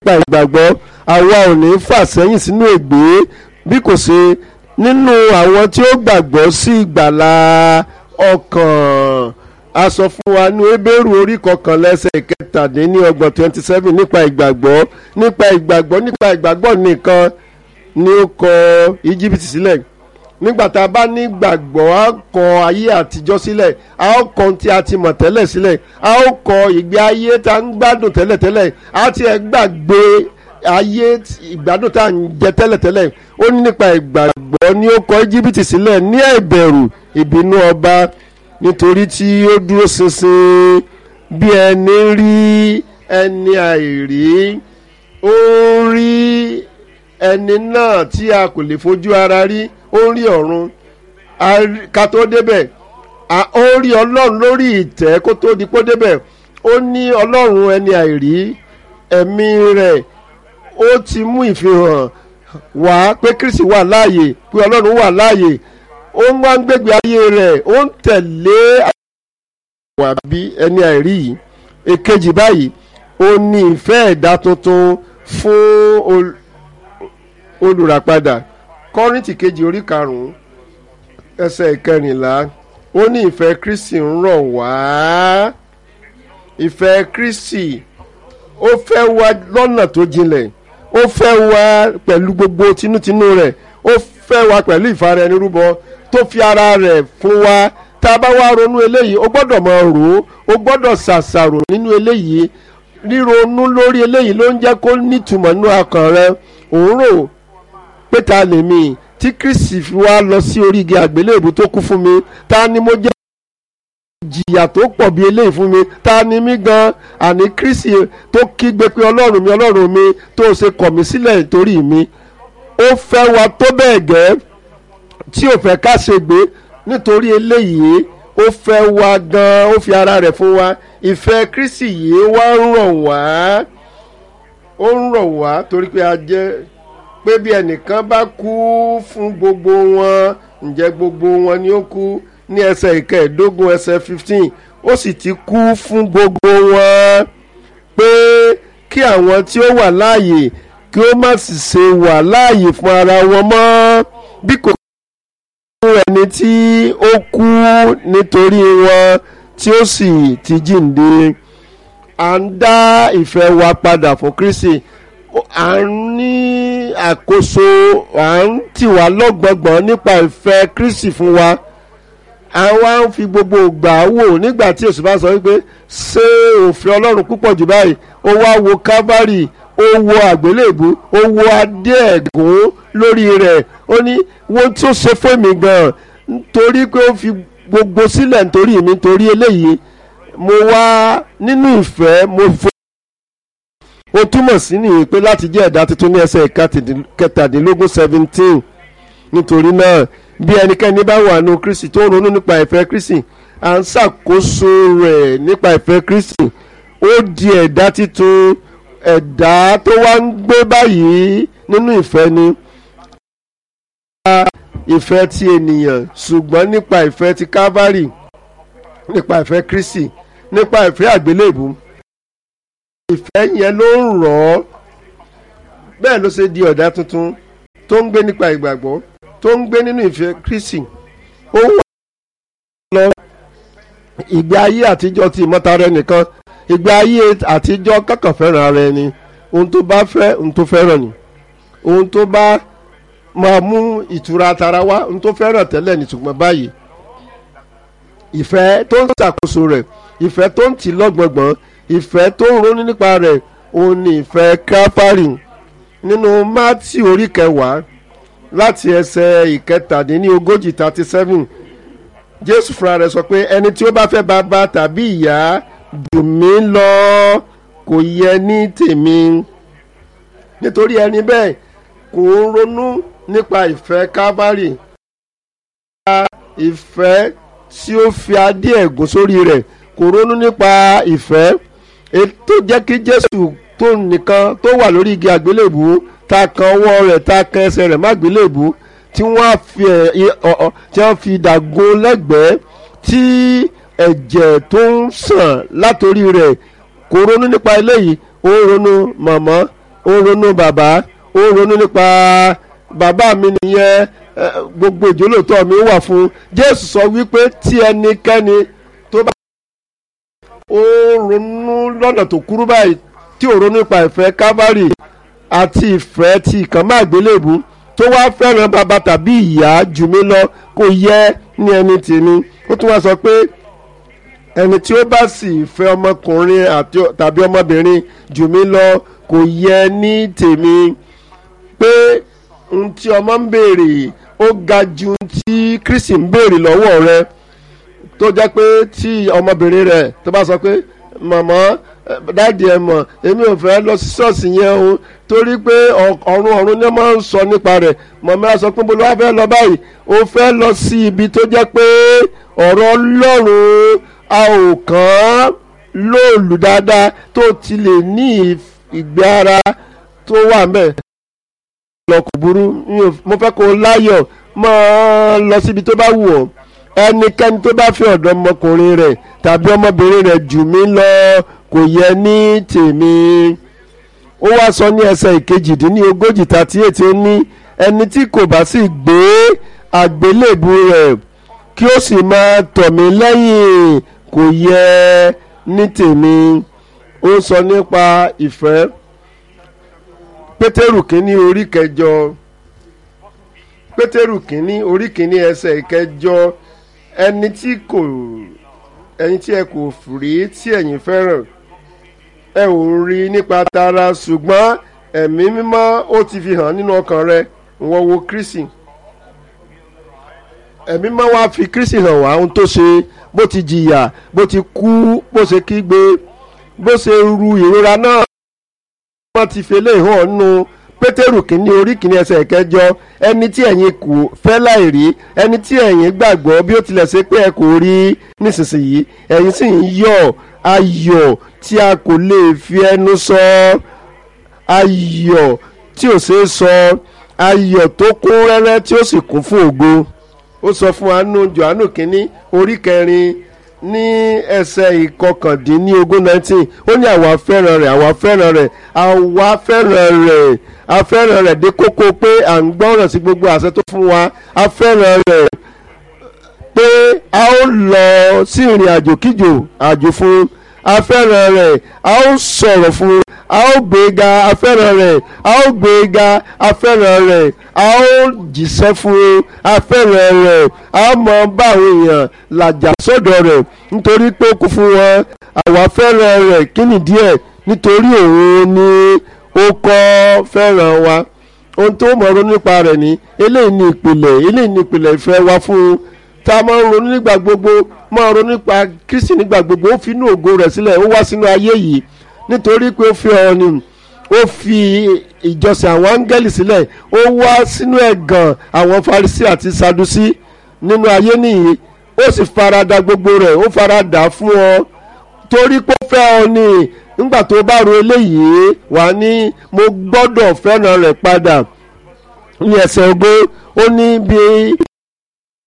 nípa ìgbàgbọ́ àwa ò ní fà sẹ́yìn sínú ègbé bí kò ṣe nínú àwọn tí ó gbàgbọ́ sí ìgbàlà ọkàn a sọ fún wa ní ebéèrú orí kọkànlá ẹsẹ̀ kẹtàdínlọ́gbọ̀n twenty seven nípa ìgbàgbọ́ nípa ìgbàgbọ́ nípa ìgbàgbọ́ nìkan ni ó kọ íjíbítì sílẹ̀ nígbà tá a bá ní gbàgbọ́ a kọ ayé àtijọ́ sílẹ̀ a ó kọ ohun tí a ti mọ̀ tẹ́lẹ̀ sílẹ̀ a ó kọ ìgbé ayé tá a ń gbádùn tẹ́lẹ̀tẹ́lẹ̀ a ti ẹ̀ gbàgbé ayé ìgbádùn tá à ń jẹ tẹ́lẹ̀tẹ́lẹ̀ ó ní nípa ìgbàgbọ́ ni ó kọ íjíbítì sílẹ̀ ní ẹ̀bẹ̀rù ìbínú ọba nítorí tí ó dúró ṣinṣin bí ẹni rí ẹni àìrí ó ń rí ẹni náà tí a kò lè fojú ara rí ó ń rí ọ̀run ká tó débẹ̀ ó ń rí ọlọ́run lórí ìtẹ́ kó tó di kó débẹ̀ ó ní ọlọ́run ẹni àìrí ẹ̀mí rẹ̀ ó ti mú ìfihàn wá pé kristi wà láàyè pé ọlọ́run wà láàyè ó ń wá ń gbégbé ayé rẹ̀ ó ń tẹ̀lé wà bí ẹni àìrí yìí èkejì báyìí ó ní ìfẹ́ ẹ̀dá tuntun fún olùràpadà kọ́rìntì kejì orí karùn-ún ẹsẹ̀ ìkẹrìnlá ó ní ìfẹ́ kristi ń rọ̀ wá ìfẹ́ kristi ó fẹ́ wá lọ́nà tó jinlẹ̀ ó fẹ́ wá pẹ̀lú gbogbo tinútinú rẹ̀ ó fẹ́ wá pẹ̀lú ìfara ẹni rúbọ tó fi ara rẹ̀ fún wa tá a bá wá ronú eléyìí ó gbọ́dọ̀ máa rò ó ó gbọ́dọ̀ ṣàṣàrò nínú eléyìí ríronú lórí eléyìí ló ń jẹ́ kó nítumọ̀ nínú ọkàn rẹ òun rò pé ta lèmi tí kristi fi wá lọ sí orí igi àgbélébù tó kú fún mi ta ni mo jẹ́ jìyà tó pọ̀ bí eléyìí fún mi ta ni mí gan àní kristi tó kígbe pé ọlọ́run mi ọlọ́run mi tó ṣe kọ̀ mí sílẹ̀ nítorí mi ó fẹ́ wa tó bẹ́ẹ̀ gẹ́ tí ò fẹ́ ká ṣe gbé nítorí eléyìí ó fẹ́ wa gan ó fi ara rẹ̀ fún wa ìfẹ́ kristi yìí wá ń rọ̀ wá ó ń rọ̀ wá torí pé a jẹ́ pé bí ẹnìkan bá kú fún gbogbo wọn ǹjẹ́ gbogbo wọn ni ó kú ní ẹsẹ̀ ìkẹẹ̀ẹ́dógún ẹsẹ̀ fifteen ó sì ti kú fún gbogbo wọn pé kí àwọn tí ó wà láàyè kí ó má sì ṣe wà láàyè fún ara wọn mọ́ bí kò fún ẹni tí ó kú nítorí wọn tí ó sì ti jíǹde à ń dá ìfẹ́ wa padà fún Kristi à ń ní àkóso à ń tì wá lọ́gbọ̀ngbọ̀n nípa ìfẹ́ Kristi fún wa àwa ń fi gbogbo ìgbà wò nígbà tí èsì bá sọ wípé ṣé òfin Ọlọ́run púpọ̀ jù báyìí ó wá wo Calvary ó wo àgbélébù ó wo adé ẹ̀gún lórí rẹ̀ ó ní wọ́n tó ṣe fún mi gan-an nítorí pé ó fi gbogbo sílẹ̀ nítorí mi nítorí eléyìí mo wá nínú ìfẹ́ mo fò ó túmọ̀ sí nìyí pé láti jẹ́ ẹ̀dá tuntun ní ẹsẹ̀ kẹtàdínlógún seventeen nítorí náà bí ẹnikẹ́ni bá wà nù Kristi tó ń ronú nípa ìfẹ́ Kristi à ń ṣàkóso rẹ̀ nípa ìfẹ́ Kristi ó di ẹ̀dá tuntun ẹ̀dá tó wá ń gbé báyìí nínú ìfẹ́ ni ìfẹ́ ti ènìyàn ṣùgbọ́n nípa ìfẹ́ ti Calvary nípa ìfẹ́ Kristi nípa ìfẹ́ àgbélébù ìfẹ́ yẹn ló ń rọ̀ ọ́ bẹ́ẹ̀ ló ṣe di ọ̀dà tuntun tó ń gbé nípa ìgbàgbọ́ tó ń gbé nínú ìfẹ́ Kristi ó wà lọ ìgbé ayé àtijọ́ ti ìmọ̀tara ẹnìkan ìgbé ayé àtijọ́ kọ́kàn fẹ́ràn ara ẹni ohun tó bá fẹ́ ohun tó fẹ́ràn ni ohun tó bá máa mú ìtura tara wá ohun tó fẹ́ràn tẹ́lẹ̀ ní ṣùgbọ́n báyìí ìfẹ́ tó ń ṣàkóso rẹ̀ ìfẹ́ tó ń tì lọ́gbọ̀ngbọ̀n ìfẹ́ tó ń ronú nípa rẹ̀ òun ni ìfẹ́ káfárì nínú mátì orí kẹwàá láti ẹsẹ̀ ìkẹtàdínlógójì thirty seven jésù fúnra rẹ̀ sọ pé ẹni tí ó bá fẹ́ bàbá tàbí ìyá jù mí lọ kò yẹ ní tèmi nítorí ẹni bẹ́ẹ̀ kò ń ronú nípa ìfẹ́ kábárì ìfẹ́ tí ó fi adé ẹ̀gún sórí rẹ̀ kò ronú nípa ìfẹ́ tó jẹ́ kí jésù tó nìkan tó wà lórí igi àgbélébù ta kan ọwọ́ rẹ̀ ta kan ẹsẹ̀ rẹ̀ má gbélébù tí wọ́n fi tí wọ́n fi dàgún lẹ́gbẹ̀ẹ́ tí ẹ̀jẹ̀ tó ń sàn látòrí rẹ̀ kò ronú nípa eléyìí ó ń ronú màmá ó ó ń ronú bàbá ó ń ronú nípa bàbá mi nìyẹn gbogbo ìjólótọ́ mi wà fún jésù sọ wípé tí ẹnikẹ́ni tó bá ó ronú lọ́nà tó kúrú báyìí tí ò ronú nípa ìfẹ́ calvary àti ìfẹ́ ti ìkànnì àgbélébù tó wá fẹ́ràn bàbá tàbí ìyá jù mí lọ kò yẹ ní ẹni tèmi ó tún wá sọ pé ẹni tí ó bá sì fẹ́ ọmọkùnrin tàbí ọmọbìnrin jù mí lọ kò yẹ ní tèmi pé ohun tí ọmọ ń béèrè ó ga ju ohun tí kristi ń béèrè lọ́wọ́ rẹ tó jẹ́ pé tí ọmọbìnrin rẹ̀ tó bá sọ pé màmá dáàdì ẹ mọ̀ èmi ò fẹ́ lọ sí ṣọ́ọ̀ṣì yẹn o torí pé ọ̀run ọ̀run ni wọ́n máa ń sọ nípa rẹ̀ màmá á sọ pé bolo wá fẹ́ lọ báyìí o fẹ́ lọ sí ibi tó jẹ́ pé ọ̀rọ̀ ọlọ́run a ò kàn án lóòlù dáadáa tó ti lè ní ìgbé ara tó wà mẹ́ lọ kò burú mo fẹ́ kó láyọ̀ máa lọ síbi tó bá wù ọ́ ẹnikẹ́ni tó bá fi ọ̀dọ́ ọmọkùnrin rẹ̀ tàbí ọmọbìnrin rẹ̀ jù mí lọ kò yẹ ní tèmi ó wá sọ ní ẹsẹ̀ ìkejìdínlógójì tàtí ètí ó ní ẹni tí kò bá sì gbé àgbélébù rẹ̀ kí ó sì máa tọ̀ mí lẹ́yìn kò yẹ ní tèmi ó sọ nípa ìfẹ́ pétérù kínní orí kẹjọ pétérù kínní orí kínní ẹsẹ̀ ìkẹjọ ẹni tí kò ẹni tí ẹ kò rí tí ẹ̀yin fẹ́ràn ẹ ò rí nípa tara ṣùgbọ́n ẹ̀mí mímọ́ ó ti fi hàn nínú ọkàn rẹ wọ́n wo kristi ẹ̀mí mímọ́ wá fi kristi hàn wá ohun tó ṣe bó ti jìyà bó ti kú bó ṣe kígbe bó ṣe ru ìrora náà wọ́n ti fi eléyìí hàn nínú pétérù kínní orí kínní ẹsẹ̀ kẹjọ ẹni tí ẹ̀yin kò fẹ́ láì rí ẹni tí ẹ̀yin gbàgbọ́ bí ó tilẹ̀ ṣe pé ẹ kò rí nísinsìnyí ẹ̀yin sì ń yọ̀ ayọ̀ tí a kò lè fi ẹnu sọ ayọ̀ tí ò ṣeé sọ ayọ̀ tó kún rẹ́rẹ́ tí ó sì kún fún ògo ó sọ fún anu johannu kínní orí kẹrin ní ẹsẹ̀ ìkọkàndínlógún nineteen ó ní àwa fẹ́ràn rẹ̀ àwa fẹ́ràn rẹ̀ àwa fẹ́ràn rẹ̀ a fẹ́ràn rẹ̀ dé kókó pé à ń gbọ́ràn sí gbogbo àṣẹ tó fún wa a fẹ́ràn rẹ̀ pé a ó lọ sí ìrìn àjò kíjò àjò fún a fẹ́ràn rẹ̀ a ó sọ̀rọ̀ fún a ó gbéga a fẹ́ràn rẹ̀ a ó gbéga a fẹ́ràn rẹ̀ a ó jíṣẹ́ fún a fẹ́ràn rẹ̀ a mọ bá àwọn èèyàn làjà sọ́dọ̀ rẹ̀ nítorí pé ó kú fún wọn àwa fẹ́ràn rẹ̀ kí nìdí ẹ̀ nítorí òun ni ó kọ́ fẹ́ràn wa ohun tó mọ̀ ronú nípa rẹ̀ ní eléyìí ní ìpìlẹ̀ eléyìí ní ìpìlẹ̀ ìfẹ́ wa fún un tá a máa ń ronú nígbà gbogbo máa ronú nípa Kristi nígbà gbogbo ó fi inú ògo rẹ̀ sílẹ̀ ó wá sínú ayé yìí nítorí pé ó fi ọ ni ó fi ìjọsìn àwọn áńgẹ́lì sílẹ̀ ó wá sínú ẹ̀gàn àwọn Farisí àti Sadusí nínú ayé nìyí ó sì farada gbogbo rẹ̀ ó farada fún ọ torí pé ó fẹ́ ọ ni nígbà tó bá ro eléyìí wà ní mo gbọ́dọ̀ fẹ́ràn rẹ̀ padà ní ẹsẹ̀ ogún ó ní bí